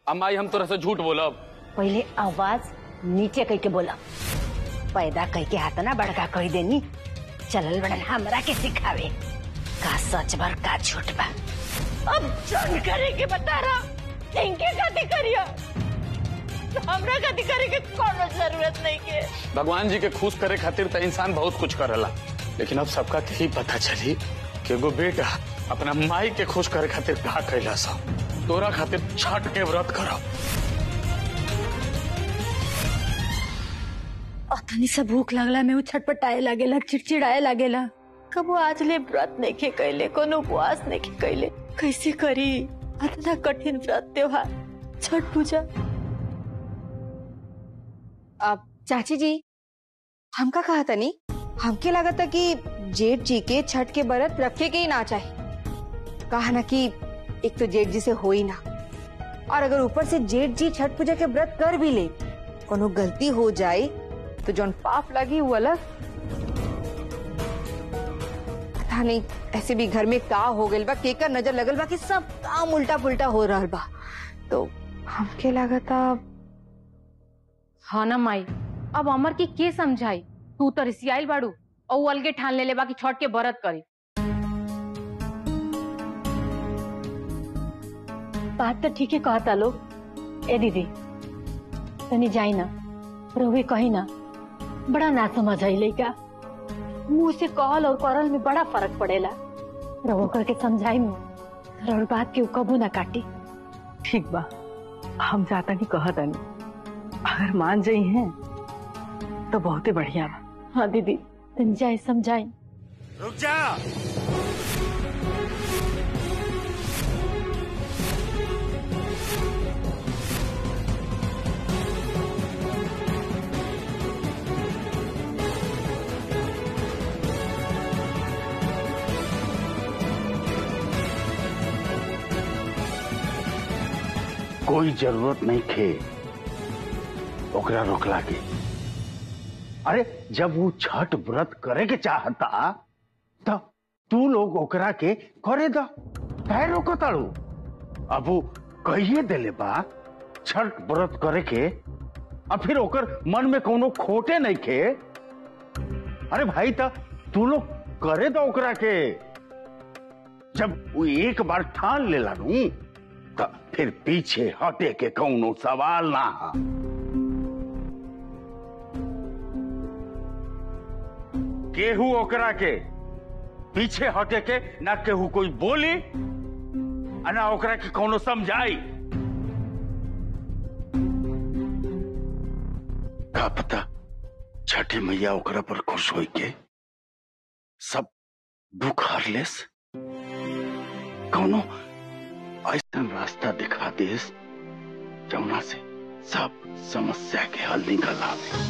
अम्माई हम तोरा से झूठ बोलब पहले आवाज नीचे कह के बोला पैदा कह के हाथ ना बड़का कह देनी चलल बड़न हमरा के सिखावे का सच भर का झूठ बा अब जन करे के बता रहा इनके गति करियो हमरा गति करे के कोनो जरूरत नहीं के भगवान जी के खुश करे खातिर तो इंसान बहुत कुछ करेला लेकिन अब सबका के ही पता चली कि एगो बेटा अपना माई के खुश करे खातिर का कैला सब तोरा खातिर छठ के व्रत करब अतनी से भूख लगला में उ छटपटाए लागेला चिड़चिड़ाए लागेला कबो आज ले व्रत नहीं के कैले कोनो उपवास नहीं के कैले कैसे करी इतना कठिन व्रत त्योहार छठ पूजा अब चाची जी हमका कहा तनी हमके लगा था कि जेठ जी के छठ के व्रत रखे के ही ना चाहे कहा ना कि एक तो जेठ जी से हो ही ना और अगर ऊपर से जेठ जी छठ पूजा के व्रत कर भी ले कोनो गलती हो जाए तो जौन पाप लगी वो अलग पता नहीं ऐसे भी घर में का हो गइल बा केकर नजर लगल बा कि सब काम उल्टा पुल्टा हो रहल बा तो हमके लगा था हाँ ना माई अब अमर की के समझाई तू तो रिसियाइल बाड़ू और वो अलगे ठान ले ले बाकी छठ के व्रत करी बात तो ठीक है कहता लोग ए दीदी तनी जाई ना रोवे कही ना बड़ा ना समझ आई लइका मुंह से कहल और करल में बड़ा फर्क पड़ेला रवो करके समझाई में और बात के उ कबू ना काटी ठीक बा हम जाता नहीं कहता नहीं अगर मान जाई हैं तो बहुत ही बढ़िया बा हाँ दीदी तनी जाए समझाई रुक जा कोई जरूरत नहीं खे ओकरा रोकला के अरे जब वो छठ व्रत करे के चाहता तो तू लोग ओकरा के करे दा काहे रोको ताड़ू अब वो कहिए देले बा छठ व्रत करे के अब फिर ओकर मन में कोनो खोटे नहीं खे अरे भाई ता तू लोग करे दा ओकरा के जब वो एक बार ठान लेला नू त फिर पीछे हटे के कौनो सवाल ना हा केहू ओकरा के पीछे हटे के ना केहू कोई बोली आ ना ओकरा के कौनो समझाई का पता छठी मैया ओकरा पर खुश होई के सब दुख हर लेस कौनो ऐसा रास्ता दिखा देस जमुना से सब समस्या के हल निकल आवे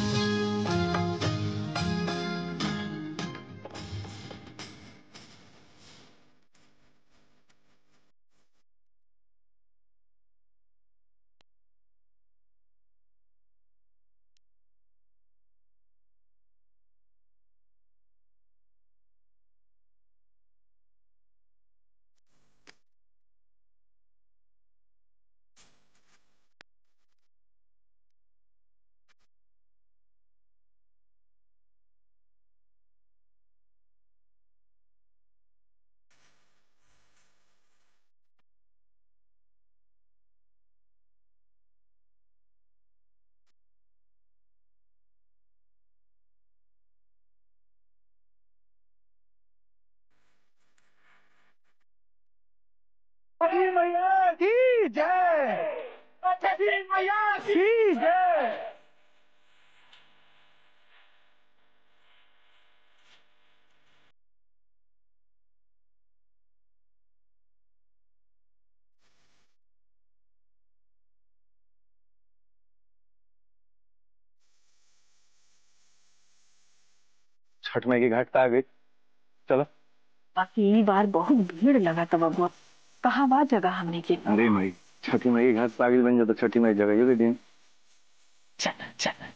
छठ माई के घाट पे आ गई चलो बाकी ई बार बहुत भीड़ लगा था बबुआ कहाँ बा जगह हमने के अरे माई छठी माई के घाट पे आ गई बन जाता छठी माई जगह ये दिन चल चल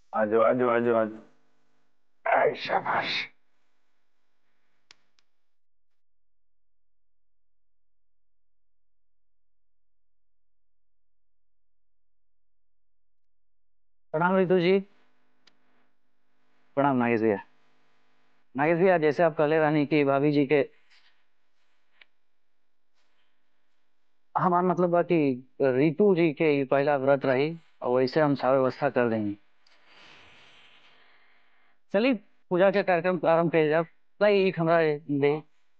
आजो आजो आजो आजो ऐ शाबाश प्रणाम रितु जी प्रणाम नागेश भैया नागेश भैया जैसे आप कहले रानी की भाभी जी के हमार मतलब बा कि रितु जी के ई पहला व्रत रही और वैसे हम सारा व्यवस्था कर देंगे चलिए पूजा के कार्यक्रम प्रारंभ किया जाए लाई एक हमरा दे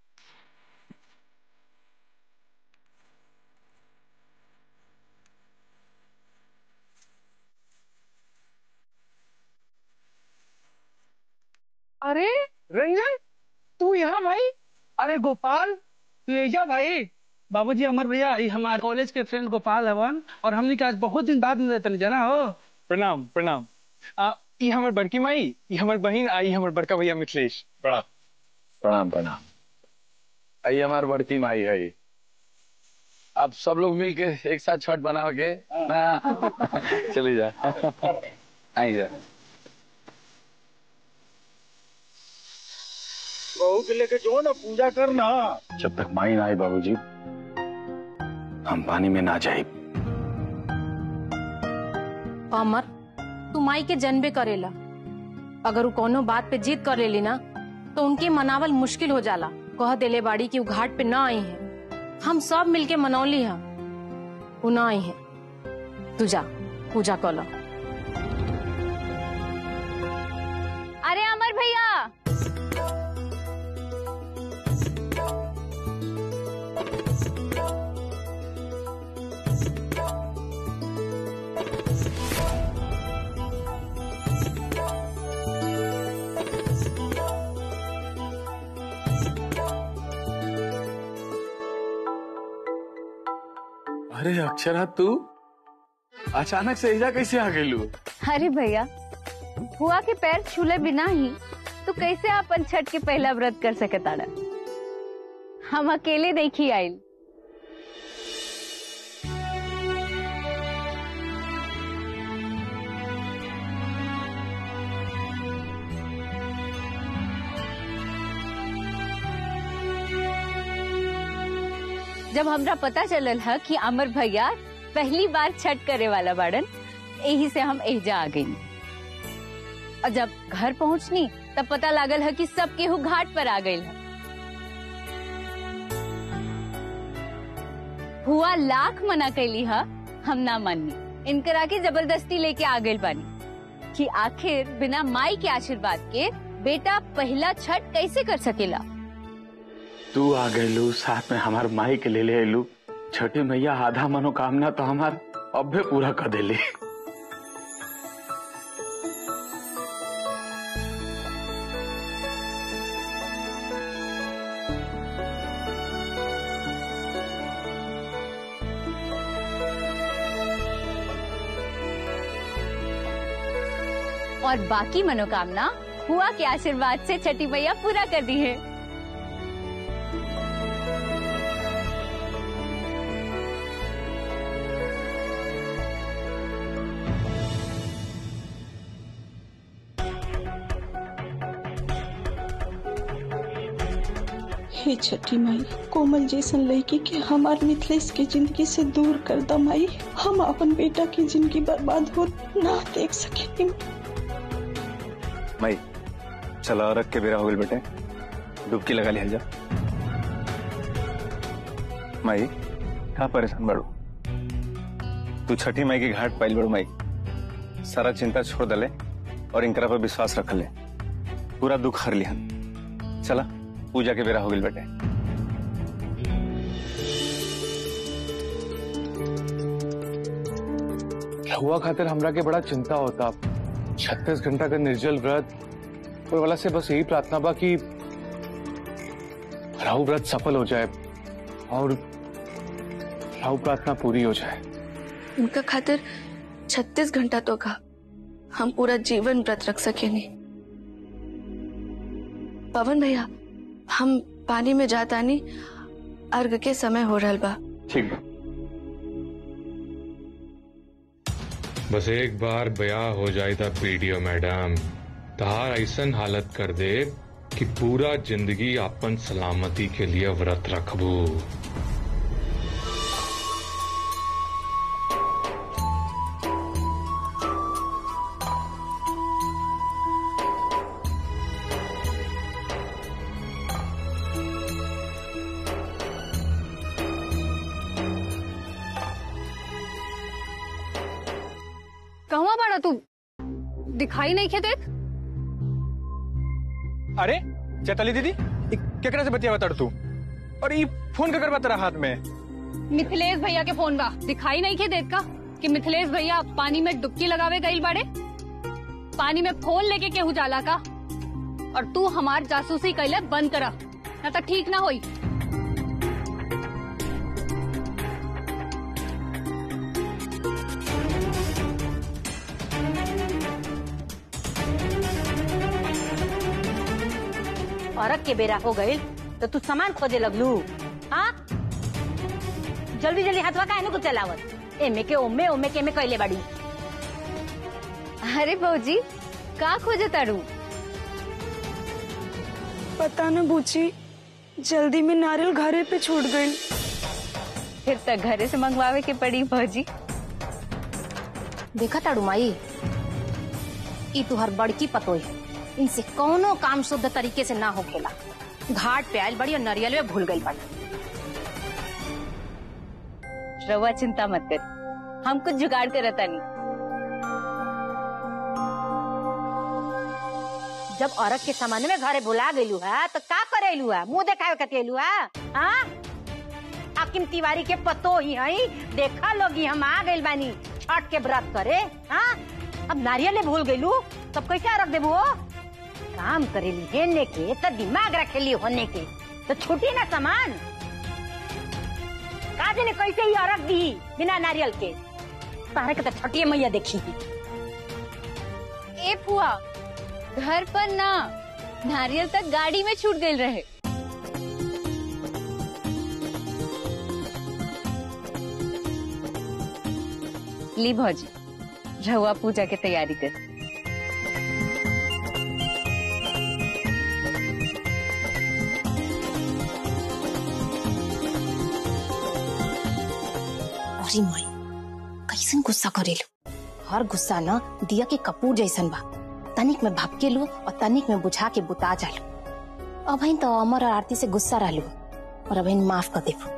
अरे रंजन तू यहाँ भाई अरे गोपाल तू एजा भाई बाबूजी अमर भैया ये हमारे कॉलेज के फ्रेंड गोपाल हवन और हमने के आज बहुत दिन बाद मिले तनी जाना हो प्रणाम प्रणाम आ ई हमर बड़की माई ई हमर बहिन आ ई हमर बड़का भैया मिथिलेश प्रणाम प्रणाम प्रणाम आई हमार बड़की माई है अब सब लोग मिलके एक साथ छठ बनाओगे चली जा आई जा बहू के लेके जो ना पूजा करना जब तक माई ना आए बाबूजी हम पानी में ना जाए अमर तू माई के जनबे करेला अगर वो कोनो बात पे जिद कर लेली ना तो उनके मनावल मुश्किल हो जाला कह देले बाड़ी कि वो घाट पे ना आई है हम सब मिलके मनौली है वो ना आई है तू जा पूजा कर लो अरे अमर भैया अरे अक्षरा तू अचानक से ऐजा कैसे आ गेलू अरे भैया हुआ के पैर छूले बिना ही तो कैसे अपन छठ के पहला व्रत कर सके ताड़ा हम अकेले देखी आइल जब हमरा पता चलल है कि अमर भैया पहली बार छठ करे वाला बाड़न यही से हम एजा आ गई और जब घर पहुंचनी तब पता लागल है कि सब केहू घाट पर आ गई है हुआ लाख मना कैली है हम ना मानी इनकरा के जबरदस्ती लेके आ गई बानी कि आखिर बिना माई के आशीर्वाद के बेटा पहला छठ कैसे कर सकेला तू आ गईलू साथ में हमार माई के ले ले अयलू छठी मैया आधा मनोकामना तो हमार अबे पूरा कर देली और बाकी मनोकामना हुआ के आशीर्वाद से छठी मैया पूरा कर दी है हे छठी माई कोमल जैसन लड़की के हमार मिथिलेश के जिंदगी से दूर कर द माई हम अपन बेटा की जिंदगी बर्बाद हो ना देख सके माई चला रख के बेरा हो गई बेटे डुबकी लगा लिया जा माई कहाँ परेशान बड़ो तू छठी माई के घाट पाइल बड़ो माई सारा चिंता छोड़ दले और इनकरा पर विश्वास रख ले पूरा दुख हर लिहन चला पूजा के बेरा हो गई बेटे हुआ खातिर हमरा के बड़ा चिंता होता छत्तीस घंटा का निर्जल व्रत और वाला से बस यही प्रार्थना बा कि राहु व्रत सफल हो जाए और राहु प्रार्थना पूरी हो जाए उनका खातिर छत्तीस घंटा तो का हम पूरा जीवन व्रत रख सके नहीं पवन भैया हम पानी में जाता नहीं अर्घ के समय हो रहा बा ठीक बा बस एक बार ब्याह हो जाए था पीडीओ मैडम तहार ऐसन हालत कर दे कि पूरा जिंदगी अपन सलामती के लिए व्रत रखबू कहवा बाड़ा तू दिखाई नहीं खेते अरे चैताली दीदी इ केकरा से बतिया बता तू और ये फोन का करवा तेरा हाथ में मिथिलेश भैया के फोन बा दिखाई नहीं खे देत का कि मिथिलेश भैया पानी में डुबकी लगावे गईल बाड़े पानी में फोन लेके केहू जाला का और तू हमार जासूसी कैले बंद करा ना तो ठीक ना होई औरत के बेरा हो गई तो तू सामान खोजे लगलू हाँ जल्दी जल्दी हाथवा का को चलावत एमे के ओमे ओमे के में कैले बाड़ी अरे भौजी का खोजे तारू पता न बूची जल्दी में नारियल घरे पे छूट गई फिर तक घरे से मंगवावे के पड़ी भौजी देखा ताड़ू माई ई तुहर बड़की पतोई है इनसे कोनो काम शुद्ध तरीके से ना होखेला घाट पे आयल बड़ी और नरियल में भूल गई बड़ी रवा चिंता मत कर हम कुछ जुगाड़ कर नहीं जब औरत के सामान में घरे बुला गईलू है तो का करेलू है मुंह देखावे कतेलू है हाँ आकिम तिवारी के पतो ही हई देखा लोगी हम आ गइल बानी छठ के व्रत करे हाँ अब नारियल ले भूल गईलू तब कैसे रख देबू हो काम करेली हेलने के तो दिमाग रखेली होने के तो छूटी ना सामान का जाने कैसे ही औरत दी बिना नारियल के तारे के तो छठिए मैया देखी ए फुआ घर पर ना नारियल तक गाड़ी में छूट गई रहे ली भौजी रहुआ पूजा के तैयारी कर अरे माई कैसन गुस्सा करेलू हर गुस्सा न दिया के कपूर जैसन बा तनिक में भपके लू और तनिक में बुझा के बुता जालू अब तो अमर और आरती से गुस्सा रहलू और अब माफ कर देबू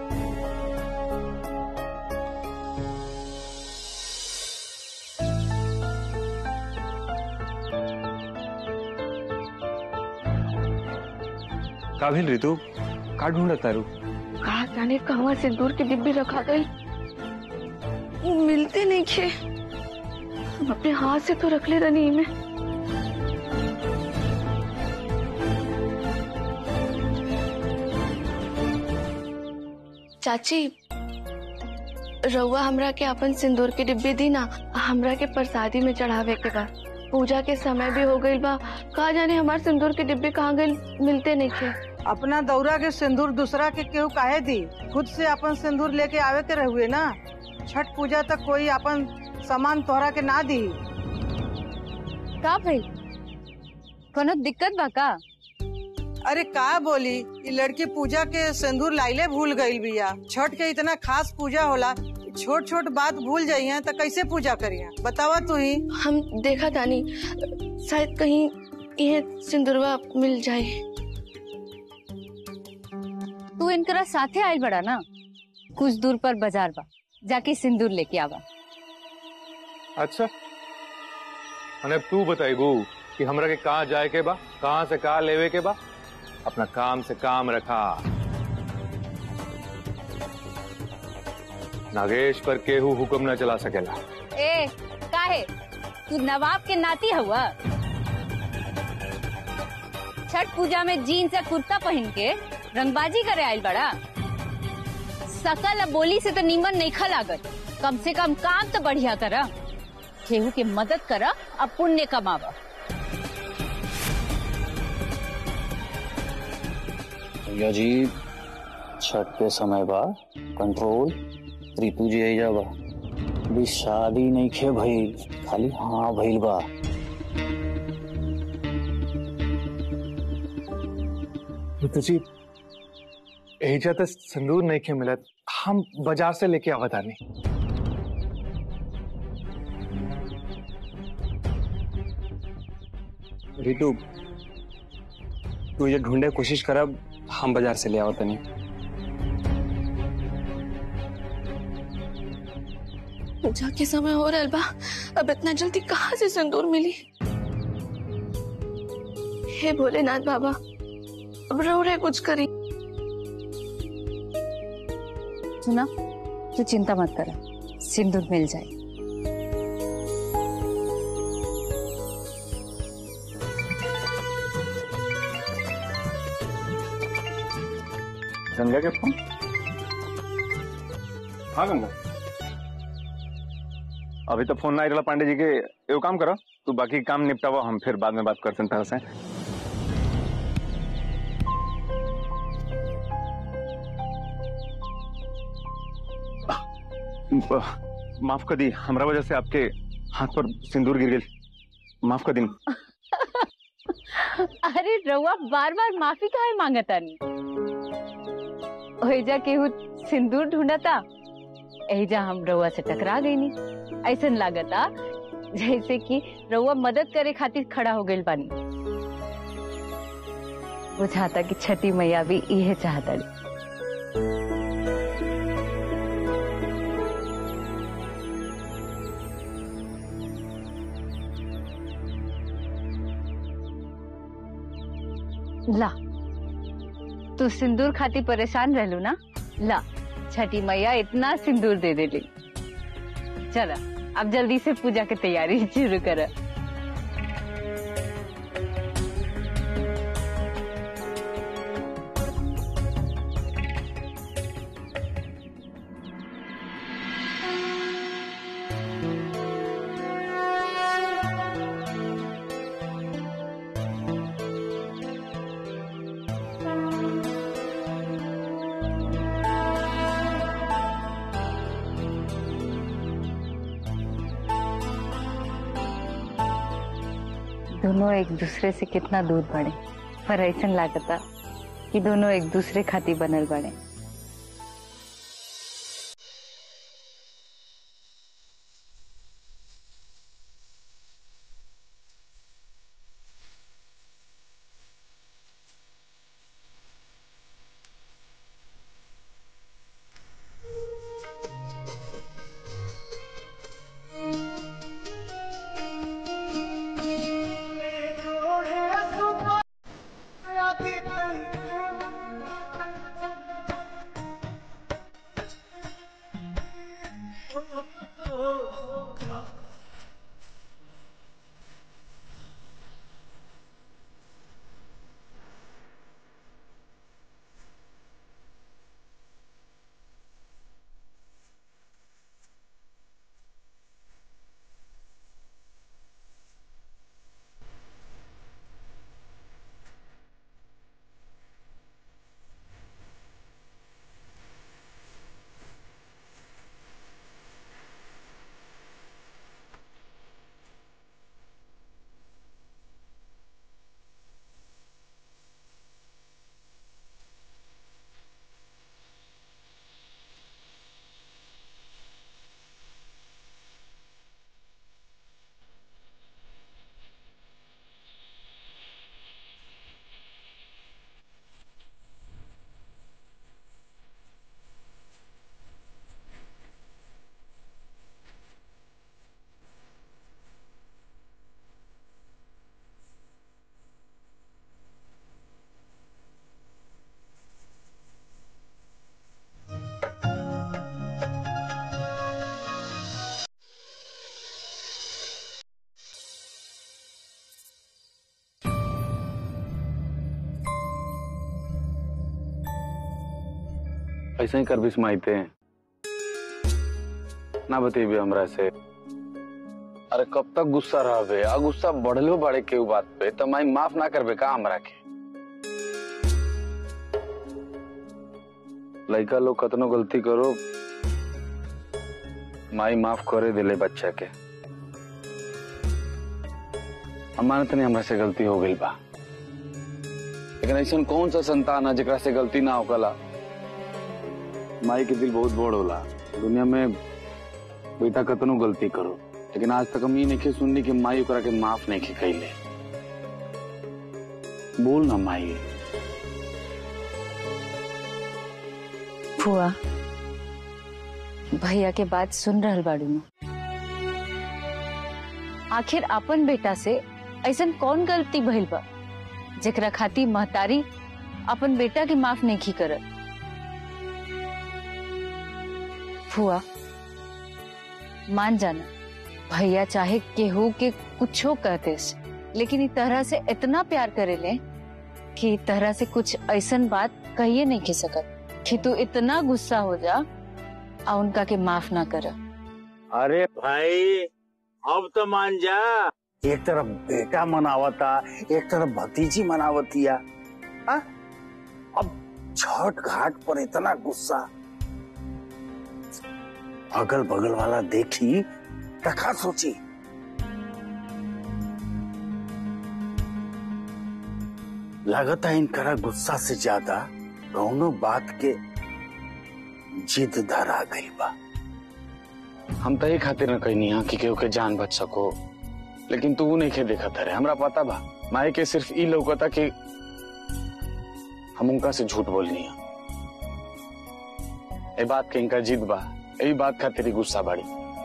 काबिल ऋतु का ढूंढ तारू कहा जाने कहवा सिंदूर की डिब्बी रखा गई वो मिलते नहीं थे हम अपने हाथ से तो रख ले रनी में चाची रउआ हमरा के अपन सिंदूर की डिब्बी दी ना हमरा के प्रसादी में चढ़ावे के बा पूजा के समय भी हो गई बा कहा जाने हमार सिंदूर की डिब्बी कहाँ गई मिलते नहीं थे अपना दौरा के सिंदूर दूसरा के केहू काहे दी खुद से अपन सिंदूर लेके आवे के रहुए ना छठ पूजा तक कोई अपन सामान तोहरा के ना दी का भाई कोनो दिक्कत बा का अरे का बोली ये लड़की पूजा के सिंदूर लाइले भूल गई बिया छठ के इतना खास पूजा होला छोट छोट बात भूल जाई है तो कैसे पूजा करिए बतावा तू ही हम देखा तानी शायद कहीं ये सिंदूरवा मिल जाए तू इनकरा साथे आयल बड़ा ना कुछ दूर पर बाजार बा जाके सिंदूर लेके आवा अच्छा अने अब तू बताएगू कि हमरा के कहाँ जाए के बा कहाँ से कहाँ लेवे के बा अपना काम से काम रखा नागेश पर केहू हुक्म न चला सकेला ए काहे तू नवाब के नाती हुआ छठ पूजा में जीन्स या कुर्ता पहन के रंगबाजी करे आयल बड़ा सकल अब बोली से तो नीमन नहीं खा लागत कम से कम काम तो बढ़िया करा केहू के मदद करा अब पुण्य कमावा भैया जी छठ के समय बा कंट्रोल रितु जी आई जाबा अभी शादी नहीं खे भइल खाली हाँ भइल बा ऋतु जी एजा तो संदूर नहीं के मिलत हम बाजार से लेके आवत आनी रितु तू ये ढूंढे कोशिश करब हम बाजार से ले आओ तनी पूजा के समय हो रहा बा अब इतना जल्दी कहाँ से सिंदूर मिली हे भोलेनाथ बाबा अब रो रहे कुछ करी सुना तू चिंता मत कर सिंदूर मिल जाए गंगा के फोन हाँ गंगा अभी तो फोन ना आई रहा पांडे जी के एगो काम करो तू बाकी काम निपटावा हम फिर बाद में बात करते हैं से माफ कर दी हमरा वजह से आपके हाथ पर सिंदूर गिर गई माफ कर दी अरे रउआ बार बार माफी काहे मांगतानी ओहिजा केहू सिंदूर ढूंढता एहिजा हम रउआ से टकरा गईनी ऐसन लागता जैसे कि रउआ मदद करे खातिर खड़ा हो गइल बानी बुझाता कि छठी मैया भी इहे चाहता ला तू सिंदूर खाती परेशान रहलू ना ला छठी मैया इतना सिंदूर दे देली चला अब जल्दी से पूजा की तैयारी शुरू कर दोनों एक दूसरे से कितना दूर बढ़े पर ऐसा लागता कि दोनों एक दूसरे खातिर बनल बने ऐसे ही कर बिस्माइते ना बतेबे हमरा से अरे कब तक गुस्सा रहबे आ गुस्सा बढ़लो बड़े के बात पे तो माई माफ ना करबे का हमरा के लड़का लोग कतनो गलती करो माई माफ करे दिले बच्चा के हम मानत नहीं हमरा से गलती हो गई बा लेकिन ऐसा कौन सा संतान है जेकरा से गलती ना होकला माई के दिल बहुत बड़ होला दुनिया में बेटा कतनो गलती करो लेकिन आज तक हम ये नहीं सुननी कि माई ओकरा के माफ नहीं की कैले बोल ना माई फुआ भैया के बात सुन रहल बाड़ू न आखिर अपन बेटा से ऐसन कौन गलती भइल बा जेकरा खातिर महतारी अपन बेटा के माफ नहीं की करत फुआ मान जाना भैया चाहे केहू के कुछो कहते लेकिन इ तरह से इतना प्यार करेले कि इ तरह से कुछ ऐसन बात कहिए नहीं के सकत कि तू इतना गुस्सा हो जा आ उनका के माफ ना कर अरे भाई अब तो मान जा एक तरफ बेटा मनावता एक तरफ भतीजी मनावतिया हाँ? अब छठ घाट पर इतना गुस्सा अगल बगल वाला देखी तका सोची लगता है इनकरा गुस्सा से ज्यादा दोनों बात के जिद धरा गई बा हम तो ये खातिर न कहनी हा कि केहू के जान बच सको लेकिन तू नहीं के देखा था रे हमरा पता बा माए के सिर्फ ई लौकता कि हम उनका से झूठ बोलनी है ए बात के इनका जिद बा यही बात खातिर ही गुस्सा बाड़ी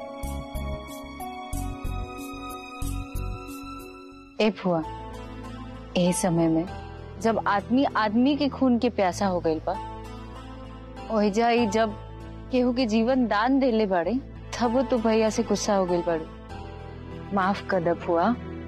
ए फुआ यही समय में जब आदमी आदमी के खून के प्यासा हो गई बा वही जाई जब केहू के जीवन दान देले बाड़े तब वो तो भैया से गुस्सा हो गई बाड़े माफ कर द फुआ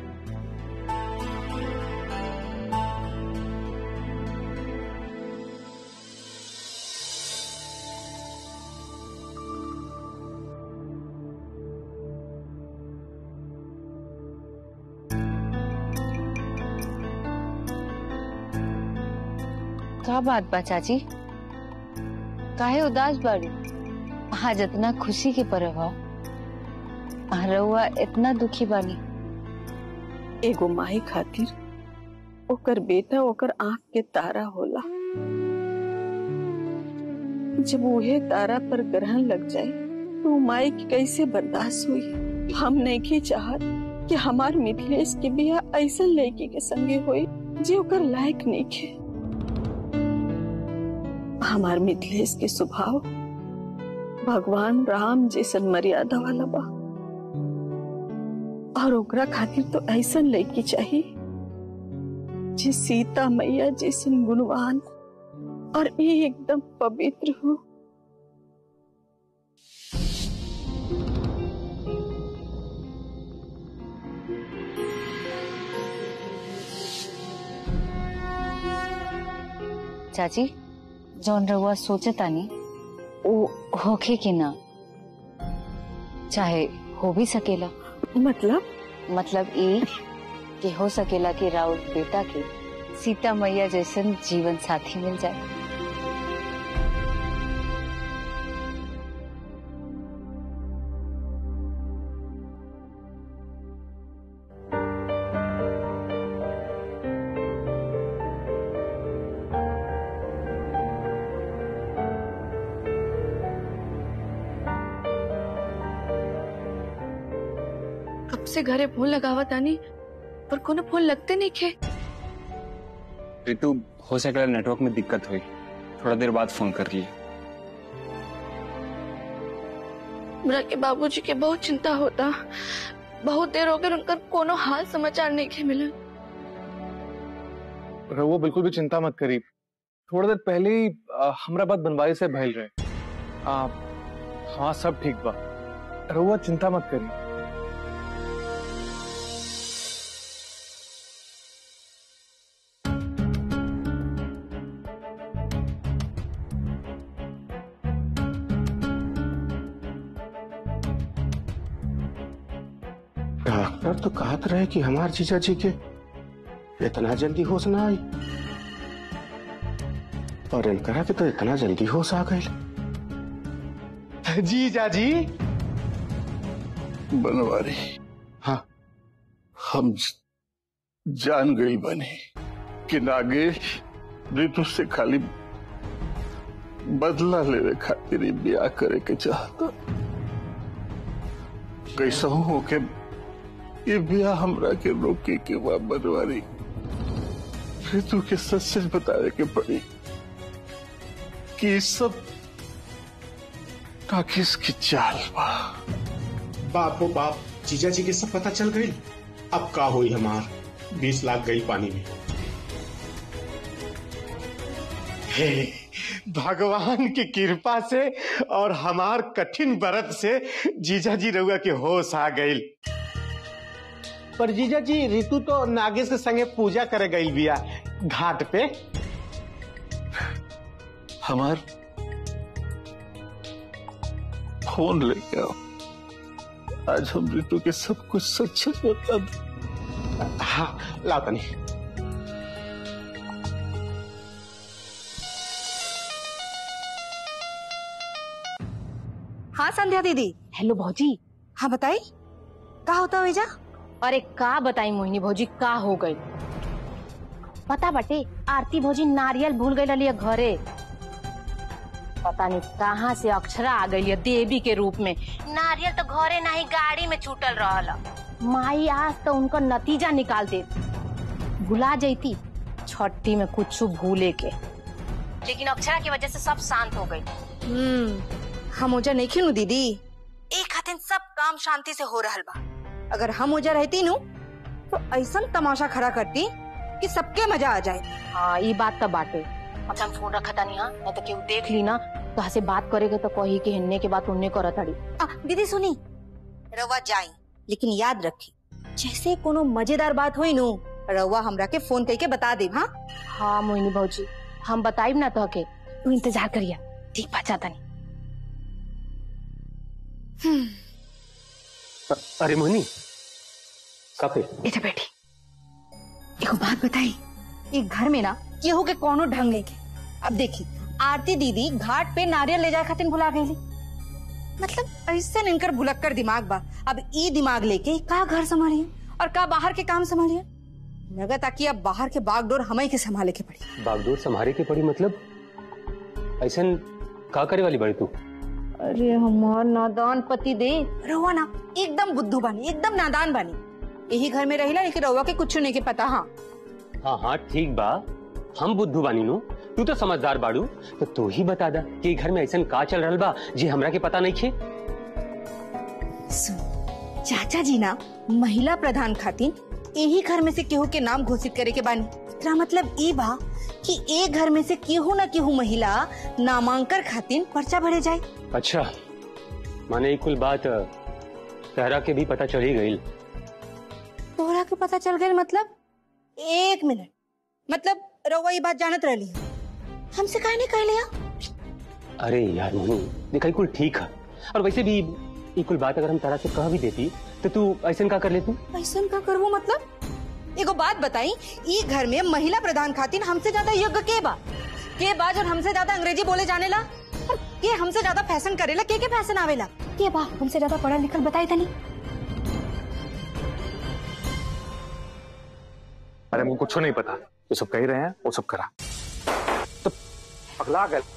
का बात बा चाची काहे उदास बाड़ी आज इतना खुशी के पर्व ह रउआ इतना दुखी बानी एगो माई खातिर ओकर बेटा ओकर आंख के तारा होला जब उहे तारा पर ग्रहण लग जाए तो माई की कैसे बर्दाश्त हुई हम नहीं की चाहत कि हमार मिथिलेश के बियाह ऐसा लड़की के संगे होई जे ओकर लायक नहीं खे हमार मिथिलेश के स्वभाव भगवान राम जैसन मर्यादा वाला बा और ओकरा खातिर तो ऐसा लड़की चाहिए जे सीता मैया जैसन गुणवान और ये एकदम पवित्र हो चाची जौन रउआ सोचतानी वो होखे कि ना चाहे हो भी सकेला मतलब मतलब ई कि हो सकेला कि राउत बेटा के सीता मैया जैसन जीवन साथी मिल जाए कब से घरे फोन लगावा तानी पर कोनो फोन लगते नहीं खे रितु हो सकेला नेटवर्क में दिक्कत हुई थोड़ा देर बाद फोन कर लिए हमरा के बाबूजी के बहुत चिंता होता बहुत देर हो गई उनकर कोनो हाल समाचार नहीं खे मिलल रहुआ बिल्कुल भी चिंता मत करी थोड़ा देर पहले ही आ, हमरा बात बनवाई से भइल रहे आ, हाँ सब ठीक बा रहुआ चिंता मत करी डॉक्टर तो कहत रहे कि हमार जीजा जी के इतना जल्दी होश ना आई और इनकरा के तो इतना जल्दी होश आ गई जीजा जी बनवारी हाँ हम जान गई बने कि नागेश ऋतु से खाली बदला लेवे खातिर ही ब्याह करे के चाहता कैसा हो के ये ब्याह हमरा के रोके के बा बनवारी ऋतु के सच सच बतावे के पड़ी कि ये सब काकिस की चाल बा बाप हो बाप जीजा जी के सब पता चल गई अब का हुई हमार बीस लाख गई पानी में हे भगवान की कृपा से और हमार कठिन व्रत से जीजा जी रउआ के होश आ गई पर जीजा जी ऋतु तो नागेश के संगे पूजा करे गई बिया घाट पे हमार फोन लेके आओ आज हम ऋतु के सब कुछ सच सच बता दो हाँ लाओ तनी हाँ संध्या दीदी हेलो भौजी हाँ बताई का होता वेजा अरे का बताई मोहिनी भौजी का हो गई पता बटे आरती भौजी नारियल भूल गई रही घरे पता नहीं कहाँ से अक्षरा आ गई है देवी के रूप में नारियल तो घरे नहीं गाड़ी में छूटल रहल माई आज तो उनका नतीजा निकाल दे भुला जैती छठी में कुछ भूले के लेकिन अक्षरा की वजह से सब शांत हो गई हम्म हम ओजा नहीं खिनु दीदी एक खातिन सब काम शांति से हो रहल बा अगर हम ओजा रहती नु तो ऐसा तमाशा खड़ा करती कि सबके मजा आ जाए हाँ ये बात तो बाटे अच्छा हम फोन रखा था नहीं हाँ नहीं तो केहू देख ली ना तो हसे बात करेगे तो कही कि हिन्ने के बात उन्ने करत अड़ी आ, दीदी सुनी रवा जाई लेकिन याद रखी जैसे कोनो मजेदार बात हुई नु रवा हमरा के फोन करके बता दे हाँ हाँ मोहिनी भौजी हम बताइब ना तो के तू इंतजार करिया ठीक बा जाता नहीं अरे मोहिनी काफी बेटा बेटी एक बात बताई एक घर में ना केहू के कोनो ढंग नहीं के अब देखी आरती दीदी घाट पे नारियल ले जाए खातिर भुला गई मतलब ऐसे इनकर भुलक्कर दिमाग बा अब ई दिमाग लेके का घर संभालिए और का बाहर के काम संभालिए लगा ताकि अब बाहर के बागडोर हमें के संभाले के पड़ी बागडोर संभारे के पड़ी मतलब ऐसा का करे वाली बड़ी तू अरे हमार नादान पति दे रहुआ ना एकदम बुद्धू बानी एकदम नादान बानी यही घर में रहिला लेकिन रहुआ के कुछ नहीं के पता हाँ हाँ हाँ ठीक बा हम बुद्धू बानी नु तू तो समझदार बाड़ू तो तू ही बता दा कि घर में ऐसा का चल रहा बा जी हमरा के पता नहीं खे सुन चाचा जी ना महिला प्रधान खातिर यही घर में से केहू के नाम घोषित करे के बानी एकरा मतलब ई बा कि एक घर में से केहू ना केहू महिला नामांकन खातिर पर्चा भरे जाए अच्छा माने ये कुल बात तहरा के भी पता चल ही गई तोहरा के पता चल गए मतलब एक मिनट मतलब रउआ ये बात जानत रहली हमसे काहे नहीं कह लिया अरे यार मोनू देखा ये कुल ठीक है और वैसे भी ये कुल बात अगर हम तारा से कह भी देती तो तू ऐसा का कर लेती ऐसा का करबो मतलब एगो बात बताई ई घर में महिला प्रधान खातिर हमसे ज्यादा योग्य के बा के बा जो हमसे ज्यादा अंग्रेजी बोले जाने ला और के हमसे ज्यादा फैशन करेला के के फैशन आवेला के बा हमसे ज्यादा पढ़ा लिखल बताई तनी अरे हमको कुछ नहीं पता जो सब कह रहे हैं वो सब करा तो पगला गए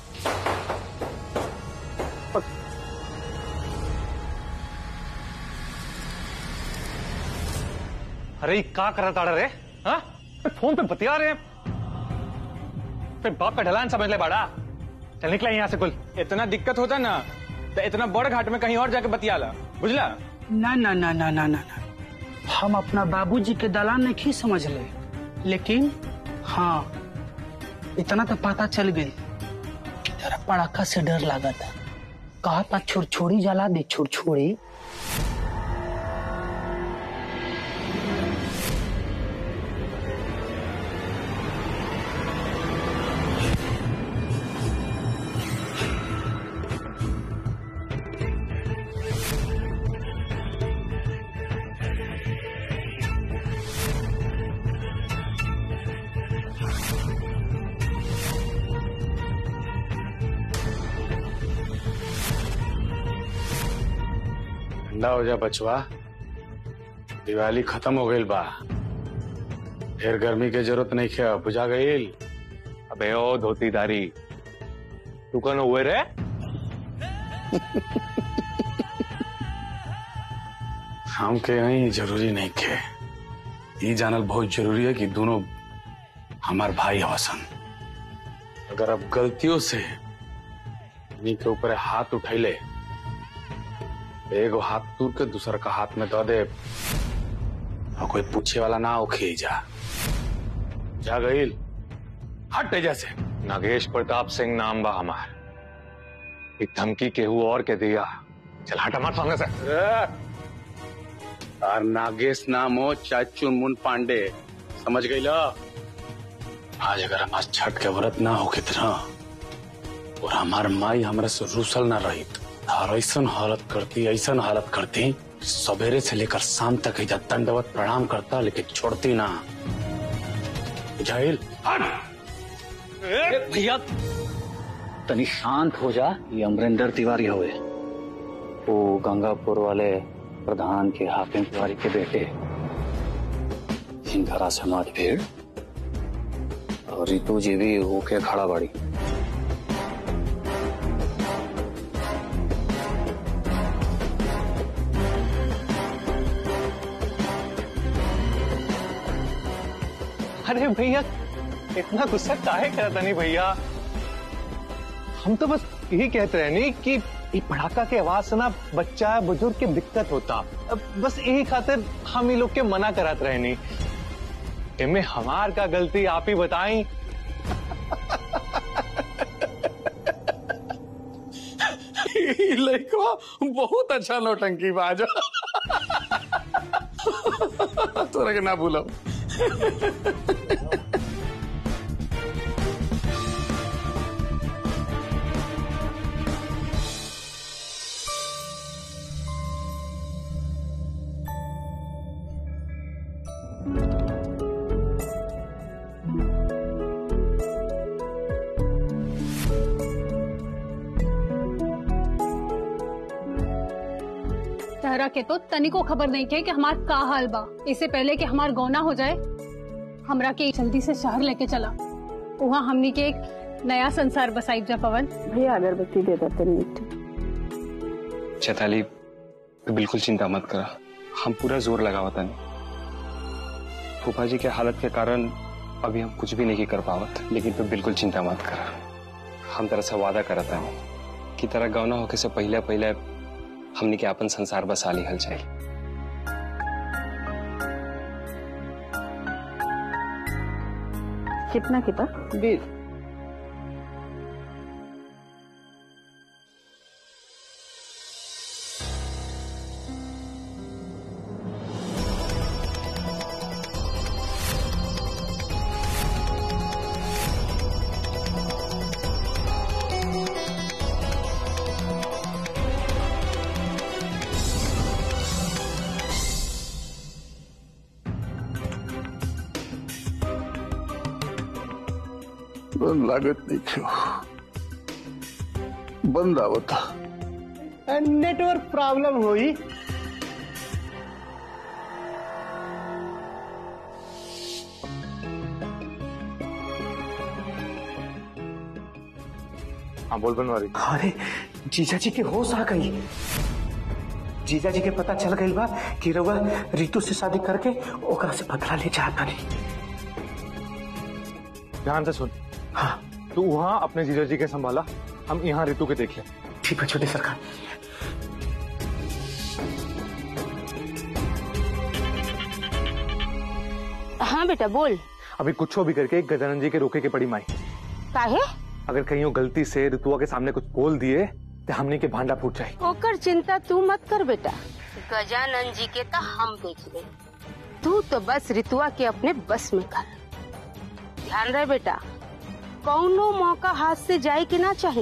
अरे ये का करा ताड़ा रे हाँ पे फोन पे बतिया रहे हैं फिर बाप का ढलान समझ ले बाड़ा चल निकला यहाँ से कुल इतना दिक्कत होता ना तो इतना बड़ घाट में कहीं और जाके बतियाला बुझला ना ना ना ना ना ना ना हम अपना बाबूजी के दलान नहीं समझ ले लेकिन हाँ इतना तो पता चल गई तेरा पड़ाका से डर लगा था कहा था छुरछुरी जला दे छुरछुरी ठंडा हो जा बचवा दिवाली खत्म हो गई बा फिर गर्मी के जरूरत नहीं खे बुझा गई अबे ओ धोतीदारी तू कौन हुए रे हम के नहीं जरूरी नहीं खे ये जानल बहुत जरूरी है कि दोनों हमार भाई हवसन अगर अब गलतियों से इन्हीं के ऊपर हाथ उठैले एगो हाथ तूर के दूसर का हाथ में दे दे और कोई पूछे वाला ना होखे जा जा गईल हट जैसे नागेश प्रताप सिंह नाम बा हमार एक धमकी केहू और के दिया चल हट हमारे सामने से और नागेश नाम हो चाहे चुनमुन पांडे समझ गई लो आज अगर हमार छठ के व्रत ना हो कितना और हमार माई हमरा से रूसल ना रही और ऐसा हालत करती ऐसा हालत करती सवेरे से लेकर शाम तक इधर दंडवत प्रणाम करता लेकिन छोड़ती ना बुझाइल भैया तनी शांत हो जा ये अमरिंदर तिवारी हुए वो गंगापुर वाले प्रधान के हाकिम तिवारी के बेटे हिंदरा समाज भीड़ और रितु जी भी होके खड़ा बाड़ी अरे भैया इतना गुस्सा काहे करता नहीं भैया हम तो बस यही कहते रहे नहीं कि ये पटाखा के आवाज से ना बच्चा बुजुर्ग के दिक्कत होता अब बस यही खातिर हम ये लोग के मना कराते रहे नहीं इनमें हमार का गलती आप ही बताई लड़का बहुत अच्छा नौटंकी बाज तोरा के ना भूलो तहरा के तो तनिको खबर नहीं के कि हमार का हाल बा इससे पहले कि हमार गौना हो जाए हमरा के जल्दी से शहर लेके चला वहाँ हमनी के एक नया संसार बसाई जा पवन भैया अगरबत्ती दे देते मीठ चैताली तू बिल्कुल चिंता मत करा हम पूरा जोर लगावता नहीं फूफा जी के हालत के कारण अभी हम कुछ भी नहीं कर पावत लेकिन तू बिल्कुल चिंता मत करा हम तरह से वादा करता है कि तरह गौना होके से पहले पहले हमने के अपन संसार बसा ली हल जाए कितना किता बीस लागत नहीं क्यों बंद आवता नेटवर्क प्रॉब्लम हुई हाँ बोल बनवारी अरे जीजा जी के होश आ गई जीजा जी के पता चल गई बा कि रउआ रितु से शादी करके ओकरा से बदला ले चाहता नहीं ध्यान से सुन हाँ तू वहाँ अपने जीजा जी के संभाला हम यहाँ ऋतु के देख ले ठीक है छोटे सरकार हाँ बेटा बोल अभी कुछ भी करके गजानन जी के रोके के पड़ी माई काहे अगर कहीं वो गलती से ऋतुआ के सामने कुछ बोल दिए तो हमने के भांडा फूट जाए ओकर चिंता तू मत कर बेटा गजानन जी के तो हम देख ले तू तो बस रितुआ के अपने बस में कर ध्यान रहे बेटा कौनो मौका हाथ से जाए कि ना चाहे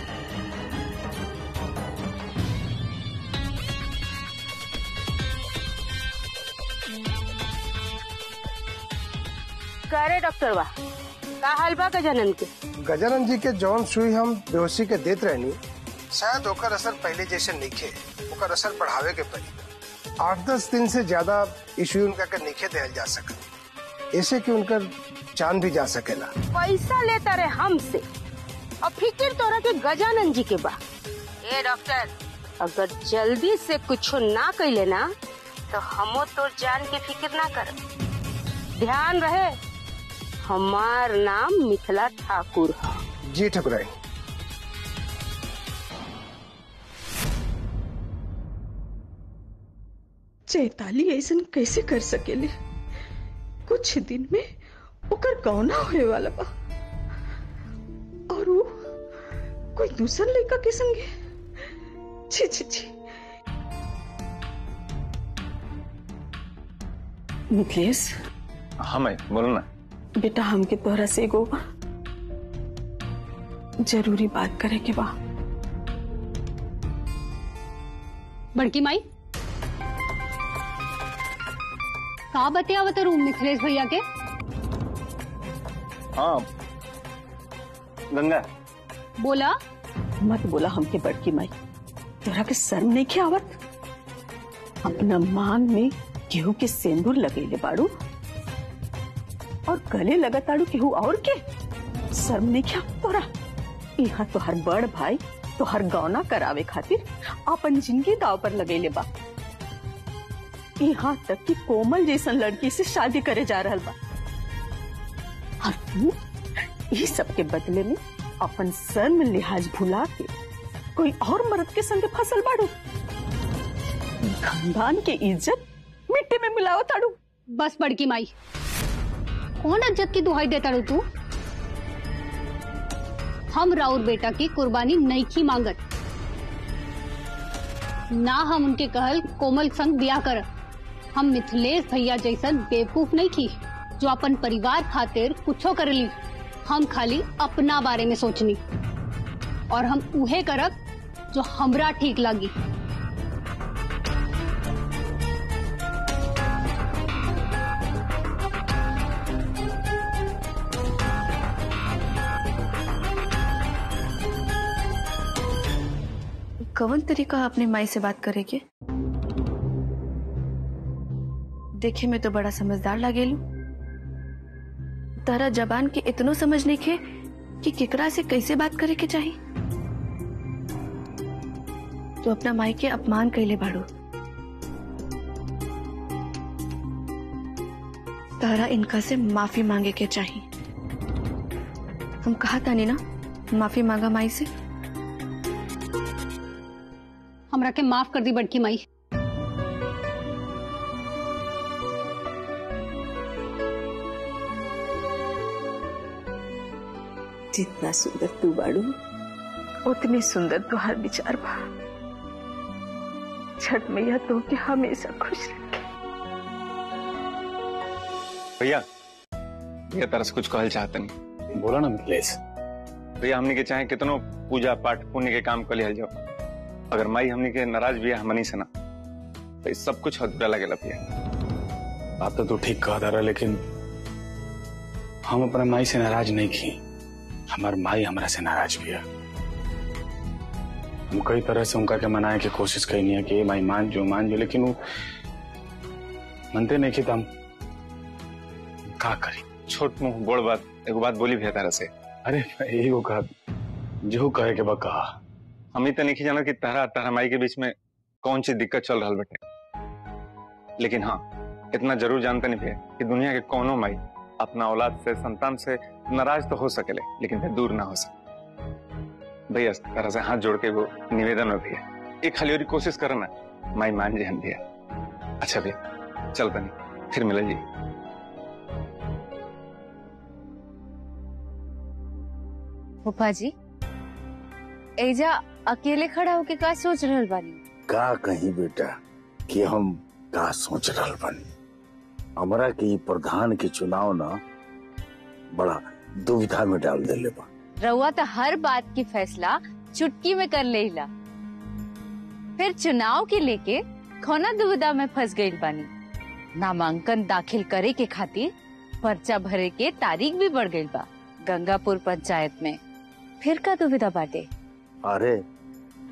करे डॉक्टर बा का हाल बा गजानन के गजानन जी के जौन सुई हम बेहोशी के देत रहनी शायद ओकर असर पहले जैसे नइखे ओकर असर बढ़ावे के पड़ी आठ दस दिन से ज्यादा इश्यू उनका के नइखे देल जा सकत ऐसे कि उनकर जान भी जा सकेला पैसा लेता रहे हमसे और फिक्र तोरा के गजानन जी के बा ए डॉक्टर अगर जल्दी से कुछ ना कैले ना तो हमो तोर जान के फिक्र ना कर ध्यान रहे हमार नाम मिथिला ठाकुर है जी ठकुराई चैताली ऐसन कैसे कर सकेले कुछ दिन में ओकर गौना होए वाला बा और वो कोई दूसर लड़का के संगे छी छी छी मिथिलेश हाँ मैं बोलो ना बेटा हमके तोहरा से एगो जरूरी बात करे के बा बड़की माई का बतियावत रूम मिथिलेश भैया के हाँ गंगा बोला मत बोला हमके बड़की माई तोरा के शर्म नहीं के आवत अपना मांग में केहू के सेंदूर लगेले बाड़ू और गले लगत आड़ू केहू और के शर्म नहीं के आवत तोरा यहाँ तो हर बड़ भाई तो हर गौना करावे खातिर अपन जिंदगी दाव पर लगेले बा यहाँ तक कि कोमल जैसन लड़की से शादी करे जा रहल बा और तू ये सब के बदले में अपन शर्म लिहाज भुला के कोई और मर्द के संग फसल बाड़ू खानदान के इज्जत मिट्टी में मिलाओ ताड़ू बस बड़की माई कौन इज्जत की दुहाई देता रू तू हम राउर बेटा की कुर्बानी नहीं की मांगत ना हम उनके कहल कोमल संग ब्याह कर हम मिथिलेश भैया जैसन बेवकूफ नहीं की जो अपन परिवार खातिर कुछो कर ली हम खाली अपना बारे में सोचनी और हम उहे करब जो हमरा ठीक लगी कवन तरीका अपने माई से बात करे के देखे में तो बड़ा समझदार लागेलू तारा जबान के इतनो समझ नहीं खे कि केकरा से कैसे बात करे के चाहिए तो अपना माई के अपमान कैले बाड़ू तारा इनका से माफी मांगे के चाहिए हम कहा तानी ना माफी मांगा माई से हमरा के माफ कर दी बड़की माई जितना सुंदर तू बाड़ू उतनी सुंदर तुहार विचार बा छठ मैया तो के हमेशा खुश रखे भैया भैया तरह से कुछ कहल चाहते नहीं बोला ना मिथिलेश भैया हमने के चाहे कितनो पूजा पाठ पुण्य के काम कर लिया जाओ अगर माई हमने के नाराज भी है हमनी से ना तो इस सब कुछ अधूरा लगेला भैया बात तो तू ठीक कह रहा लेकिन हम अपना माई से नाराज नहीं की हमार माई हमरा से नाराज भी है हम कई तरह से उनका के मनाए की कोशिश करनी है कि ये माई मान जो मान जो लेकिन वो मनते नहीं की तो हम का करी छोट मुंह बोड़ बात एगो बात बोली भैया तारा से अरे यही वो कहा जो कहे के बा कहा हम ही तो नहीं जाना कि तारा तारा माई के बीच में कौन सी दिक्कत चल रहा बेटे लेकिन हाँ इतना जरूर जानते नहीं भैया कि दुनिया के कौनो माई अपना औलाद से संतान से नाराज तो हो सकेले लेकिन फिर दूर ना हो सके भैया इस तरह से हाथ जोड़ के वो निवेदन में भैया एक खाली और कोशिश करो ना माई मान जी हम भैया अच्छा भैया चल बनी फिर मिले जी फूफा जी एजा अकेले खड़ा होके का सोच रहल बानी का कहीं बेटा कि हम का सोच रहल बानी हमरा के ई प्रधान के चुनाव ना बड़ा दुविधा में डाल देले बा रउआ तो हर बात की फैसला चुटकी में कर लेला फिर चुनाव के लेके खोना दुविधा में फंस गई बानी नामांकन दाखिल करे के खातिर पर्चा भरे के तारीख भी बढ़ गई बा गंगापुर पंचायत में फिर का दुविधा बाटे अरे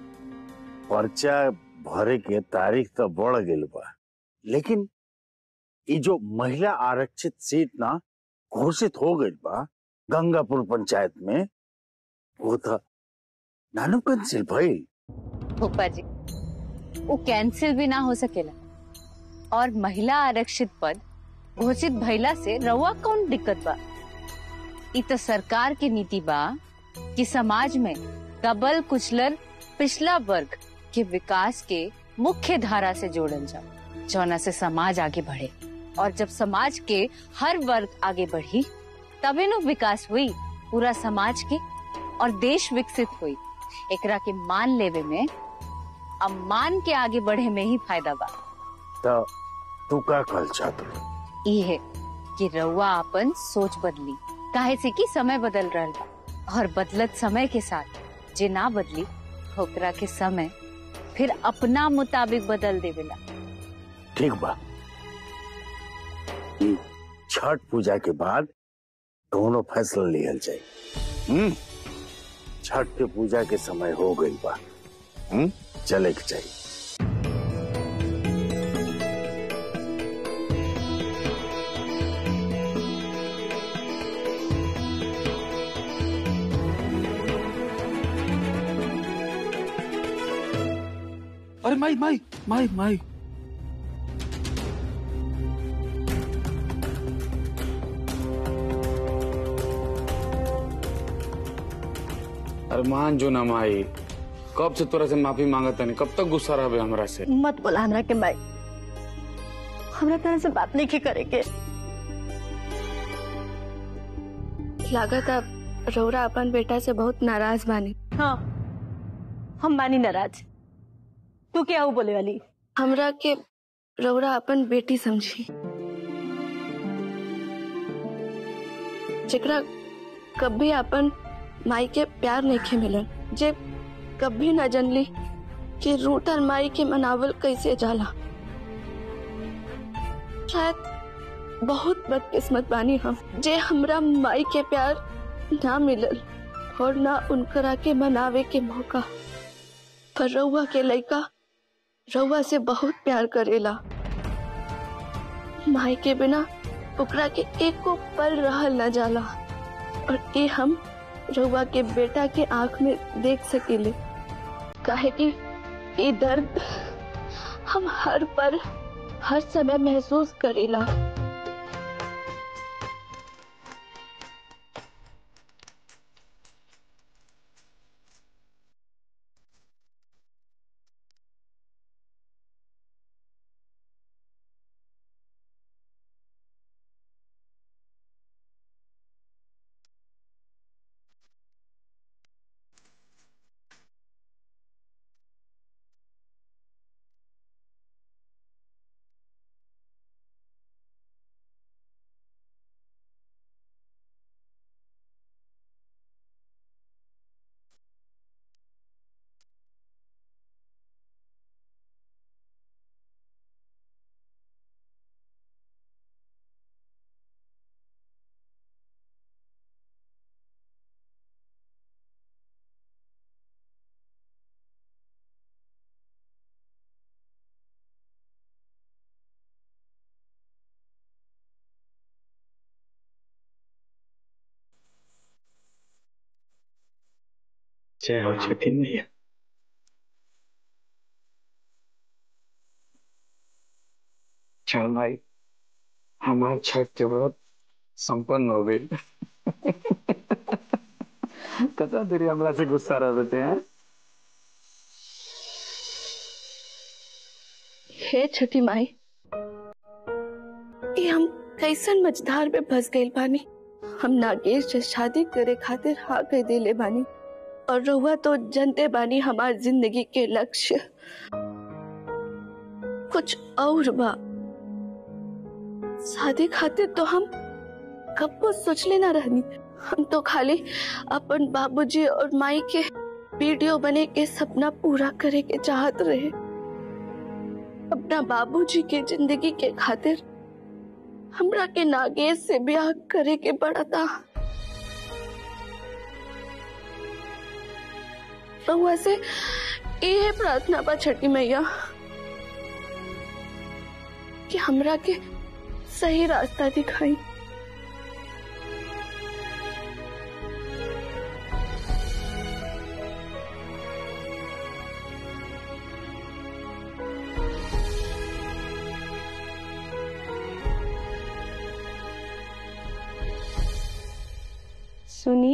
पर्चा भरे के तारीख तो बढ़ गई बा लेकिन ये जो महिला आरक्षित सीट ना घोषित हो गई बा गंगापुर पंचायत में वो तो नानू कैंसिल भइल फूफा जी वो कैंसिल भी ना हो सकेला और महिला आरक्षित पद घोषित भइला से रउआ कौन दिक्कत बा इ तो सरकार की नीति बा कि समाज में दबल कुचलर पिछला वर्ग के विकास के मुख्य धारा से जोड़ल जाओ जौना से समाज आगे बढ़े और जब समाज के हर वर्ग आगे बढ़ी तबे नु विकास हुई पूरा समाज के और देश विकसित हुई एकरा के मान लेवे में अब मान के आगे बढ़े में ही फायदा बा तो तू का कल चाहत ई है कि रउआ अपन सोच बदली काहे से कि समय बदल रहल बा और बदलत समय के साथ जे ना बदली ओकरा के समय फिर अपना मुताबिक बदल देवेला ठीक बा ई छठ पूजा के बाद दोनों फैसला लिहल जाए हम्म छठ के पूजा के समय हो गई बा हम्म चले के चाहिए अरे माई माई माई माई अरे मान जो ना माई कब से तोरा से माफी मांगत नहीं कब तक गुस्सा रहे हमरा से मत बोला हमरा के माई हमरा तरह से बात नहीं के करे के लागत अब रौरा अपन बेटा से बहुत नाराज बानी हाँ हम बानी नाराज तू क्या हो बोले वाली हमरा के रौरा अपन बेटी समझी जेकरा कभी अपन माई के प्यार नहीं खे मिलन जे कभी न जनली कि रूठल माई के मनावल कैसे जाला शायद बहुत बदकिस्मत बानी हम जे हमरा माई के प्यार ना मिलल और ना उनकरा के मनावे के मौका पर रउआ के लइका रउआ से बहुत प्यार करेला माई के बिना ओकरा के एको पल रहल न जाला और ये हम रउआ के बेटा के आंख में देख सकेले काहे कि ये दर्द हम हर पर हर समय महसूस करेला जय हो छठी मैया चल भाई हमार छठ के व्रत संपन्न हो गई कता देरी हमरा से गुस्सा रहते हैं हे छठी माई ये हम कैसन मझधार में फंस गइल बानी हम नागेश से शादी करे खातिर हाँ कह देले बानी और रहुआ तो जनते बानी हमार जिंदगी के लक्ष्य कुछ और बा शादी खातिर तो हम कब को सोचले ना रहनी हम तो खाली अपन बाबूजी और माई के वीडियो बने के सपना पूरा करे के चाहत रहे अपना बाबूजी के जिंदगी के खातिर हमरा के नागेश से ब्याह करे के पड़ा था रहुआ से ये प्रार्थना बा छठी मैया कि हमरा के सही रास्ता दिखाई सुनी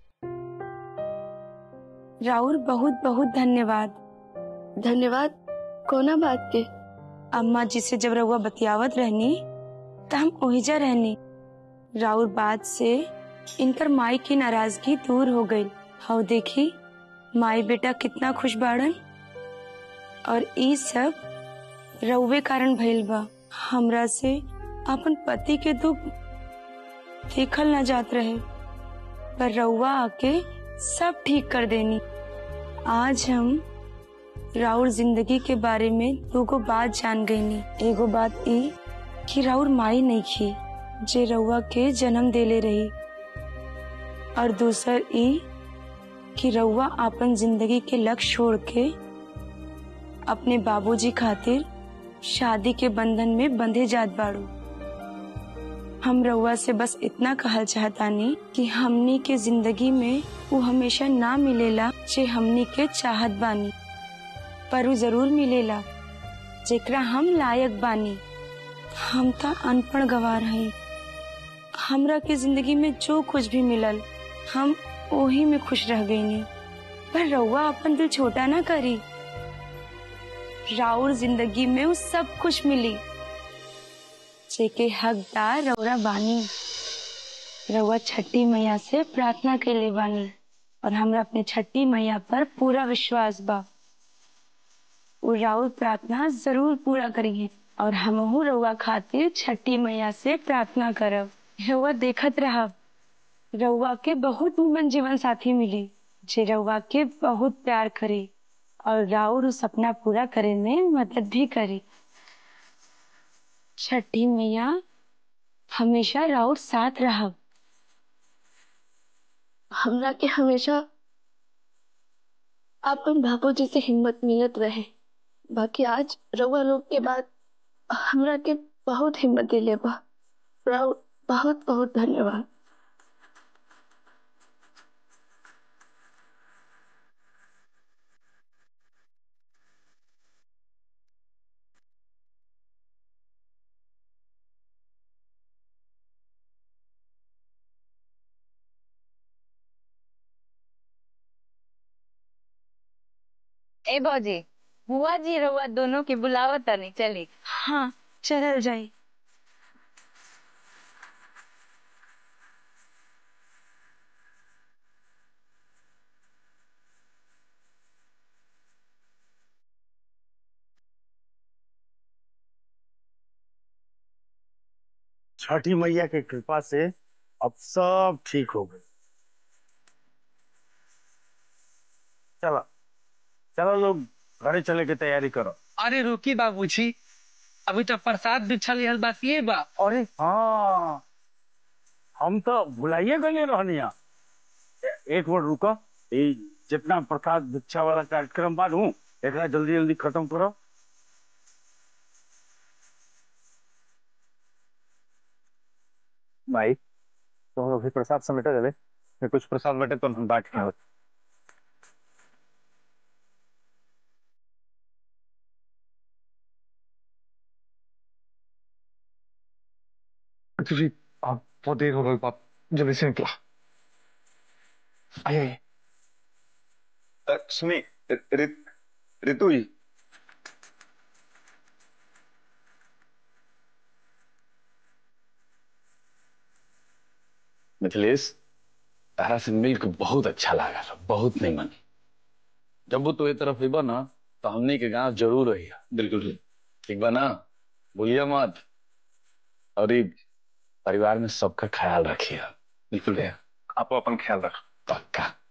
राउर बहुत बहुत धन्यवाद धन्यवाद कोना बात के अम्मा जी से जब रउआ बतियावत रहनी त हम ओहिजा रहनी राउर बात से इनकर माई की नाराजगी दूर हो गई हाउ देखी माई बेटा कितना खुश बाड़न और ई सब रउवे कारण भइल बा हमरा से अपन पति के दुख देखल न जात रहे पर रउआ आके सब ठीक कर देनी आज हम राउर जिंदगी के बारे में दूगो बात जान गईनी एगो बात ई कि राउर माई नहीं खी जे रउआ के जन्म देले रही और दूसर ई कि रउआ अपन जिंदगी के लक्ष्य छोड़ के अपने बाबूजी खातिर शादी के बंधन में बंधे जात बाड़ू हम रउआ से बस इतना कहल चाहतानी कि हमनी के जिंदगी में वो हमेशा ना मिलेला जे हमनी के चाहत बानी पर वो जरूर मिलेला जेकरा हम लायक बानी हम त अनपढ़ गवार हई हमरा के जिंदगी में जो कुछ भी मिलल हम ओही में खुश रह गईनी पर रउआ अपन दिल छोटा ना करी राउर जिंदगी में वो सब कुछ मिली जेके हकदार रउरा बानी रउआ छठी मैया से प्रार्थना के लिए बानी और हमरा अपने छठी मैया पर पूरा विश्वास बा वो राउर प्रार्थना जरूर पूरा करिए और हमहू रउआ खातिर छठी मैया से प्रार्थना करब रउआ देखत रहब रउआ के बहुत निमन जीवन साथी मिली जे रउआ के बहुत प्यार करे और राउर उस सपना पूरा करे में मदद भी करे छठी मैया हमेशा राउर साथ रहब हमरा के हमेशा अपन बाबूजी से हिम्मत मिलत रहे बाकी आज रउआ लोग के बाद हमरा के बहुत हिम्मत दिले बा राउर बहुत बहुत धन्यवाद ए भौजी बुआ जी रउआ दोनों के बुलावत तनी चली हाँ चलल जाई छठी मैया की कृपा से अब सब ठीक हो गए चलो चलो लोग घरे चले की तैयारी करो अरे रुकी बाबूजी अभी तो प्रसाद बिछल रहल बात ये बा अरे हाँ हम तो भुलाइए गए रहनिया ए- एक मिनट रुको ये जितना प्रसाद भिक्षा वाला कार्यक्रम बानू एकरा जल्दी जल्दी खत्म करो भाई तो हम लोग भी प्रसाद समेटा देवे फिर कुछ प्रसाद बटे तो हम बांट के आवत जी आप बहुत देर हो गई आप जल्दी से निकला आइए आइए अ, सुनी ऋत ऋतु जी मिथिलेश तारा से मिल के बहुत अच्छा लगा बहुत निमन जब वो तो ये तरफ अबा ना तो हमने के गांव जरूर रही बिल्कुल ठीक बा ना भूलिया मत और ये परिवार में सबका ख्याल रखिए बिल्कुल आप अपन ख्याल रख पक्का